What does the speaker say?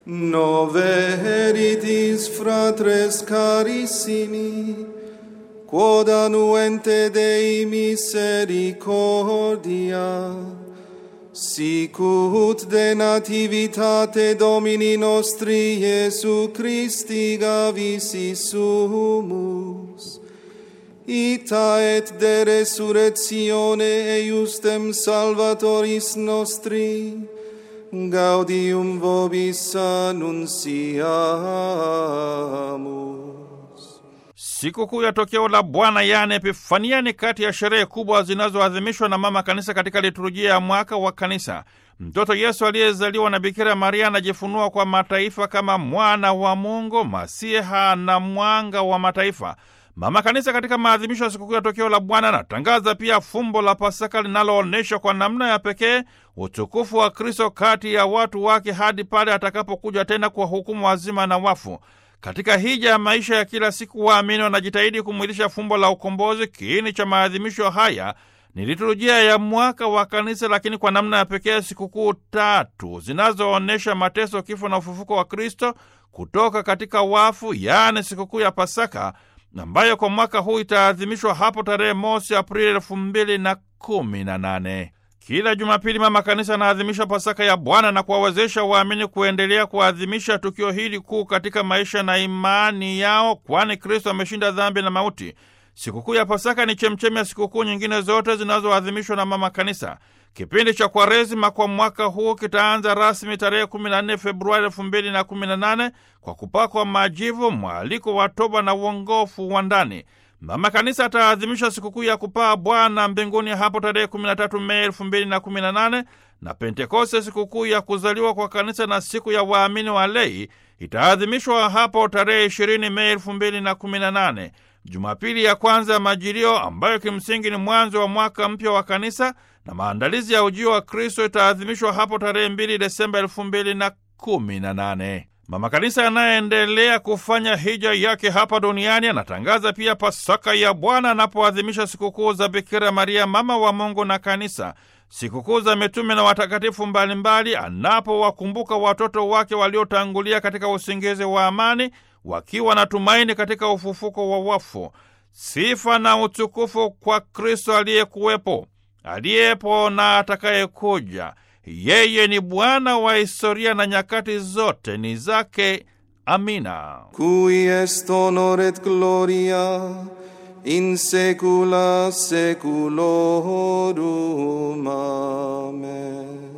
Nove heritis fratres carissimi, quod annuente Dei misericordia, sicut de nativitate Domini nostri Iesu Christi gavis sumus, ita et de resurrectione eiustem Salvatoris nostri, gaudium vobis annunciamus. Sikukuu ya tokeo la Bwana yaani Epifania ni kati ya sherehe kubwa zinazoadhimishwa na Mama Kanisa katika liturujia ya mwaka wa Kanisa. Mtoto Yesu aliyezaliwa na Bikira Maria anajifunua kwa mataifa kama mwana wa Mungu, Masiha na mwanga wa mataifa. Mama Kanisa katika maadhimisho ya sikukuu ya tokeo la Bwana anatangaza pia fumbo la Pasaka linaloonyesha kwa namna ya pekee utukufu wa Kristo kati ya watu wake hadi pale atakapokuja tena kwa hukumu wazima na wafu. Katika hija ya maisha ya kila siku, waamini wanajitahidi kumwilisha fumbo la ukombozi. Kiini cha maadhimisho haya ni liturujia ya mwaka wa Kanisa, lakini kwa namna ya pekee sikukuu tatu zinazoonyesha mateso, kifo na ufufuko wa Kristo kutoka katika wafu, yaani sikukuu ya Pasaka ambayo kwa mwaka huu itaadhimishwa hapo tarehe mosi Aprili elfu mbili na kumi na nane. Kila Jumapili Mama Kanisa anaadhimisha Pasaka ya Bwana na kuwawezesha waamini kuendelea kuadhimisha tukio hili kuu katika maisha na imani yao, kwani Kristo ameshinda dhambi na mauti. Sikukuu ya Pasaka ni chemchemi ya sikukuu nyingine zote zinazoadhimishwa na Mama Kanisa. Kipindi cha Kwaresima kwa mwaka huu kitaanza rasmi tarehe 14 Februari 2018 kwa kupakwa majivu, mwaliko wa toba na uongofu wa ndani. Mama Kanisa ataadhimisha sikukuu ya kupaa Bwana mbinguni hapo tarehe 13 Mei 2018 na Pentekoste, sikukuu ya kuzaliwa kwa Kanisa na siku ya waamini wa lei itaadhimishwa hapo tarehe 20 Mei 2018. Jumapili ya kwanza ya Majilio, ambayo kimsingi ni mwanzo wa mwaka mpya wa Kanisa na maandalizi ya ujio wa Kristo, itaadhimishwa hapo tarehe 2 Desemba 2018. Mama Kanisa anayeendelea kufanya hija yake hapa duniani anatangaza pia Pasaka ya Bwana anapoadhimisha sikukuu za Bikira Maria, mama wa Mungu na Kanisa, sikukuu za mitume na watakatifu mbalimbali, anapowakumbuka watoto wake waliotangulia katika usingizi wa amani, wakiwa na tumaini katika ufufuko wa wafu. Sifa na utukufu kwa Kristo aliyekuwepo, aliyepo na atakayekuja. Yeye ni Bwana wa historia na nyakati zote ni zake. Amina. Cui est honor et gloria in saecula saeculorum. Amen.